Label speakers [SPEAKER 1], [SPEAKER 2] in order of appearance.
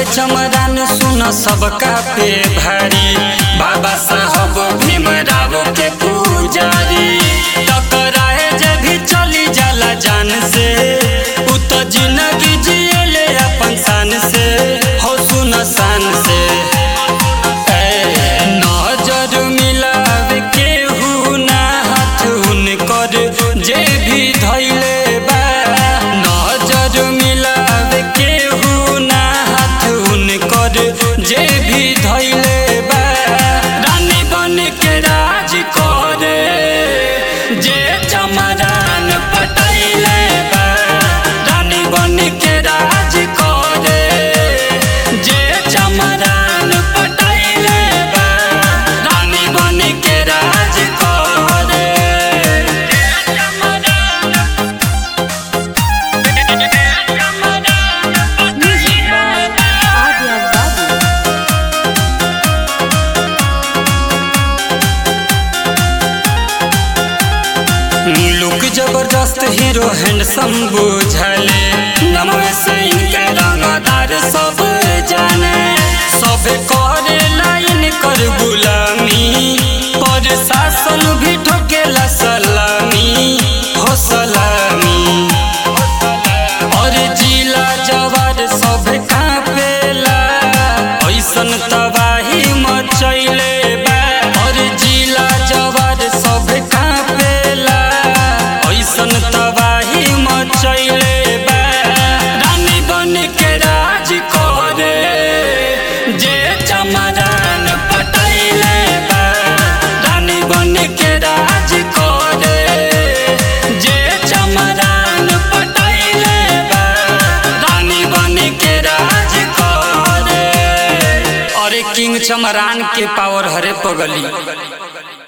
[SPEAKER 1] चमरान सुन सबका पे भारी बाबा साहब भीमराव के पुजारी टकराए जे भी चली जाला जान से उ तो जिंदगी जियले अपन शान से हो सुन शान से ए, नजर मिलावे केहू ना हाथ उनकर जे भी धैले बा नजर मिलावे केहू ना हाथ उनकर जे भी धैले बा रानी बन के राज करे जे चमरान पटैले बा रानी बन के राज करे जे चमरान पटैले बा रानी बन के राज करे
[SPEAKER 2] Music by Adya Babu.
[SPEAKER 1] Look जबरदस्त हीरो हैंडसम बुझले नमवे से इनके रंगदार सब जाने सब करे लाइन कर गुलामी पर शासन भी ठोकेला सलामी हो सलामी और जिला जवार सब कापेला ऐसन तबाही मचैले बा और जिला जवार सब कापेला ऐसन तबाही मचैले बा रानी बन के राज करे जे चमरान पटैले बा रानी बन के राज करे जे चमरान पटैले बा रानी बन के राज करे अरे किंग चमरान के पावर हरे पगली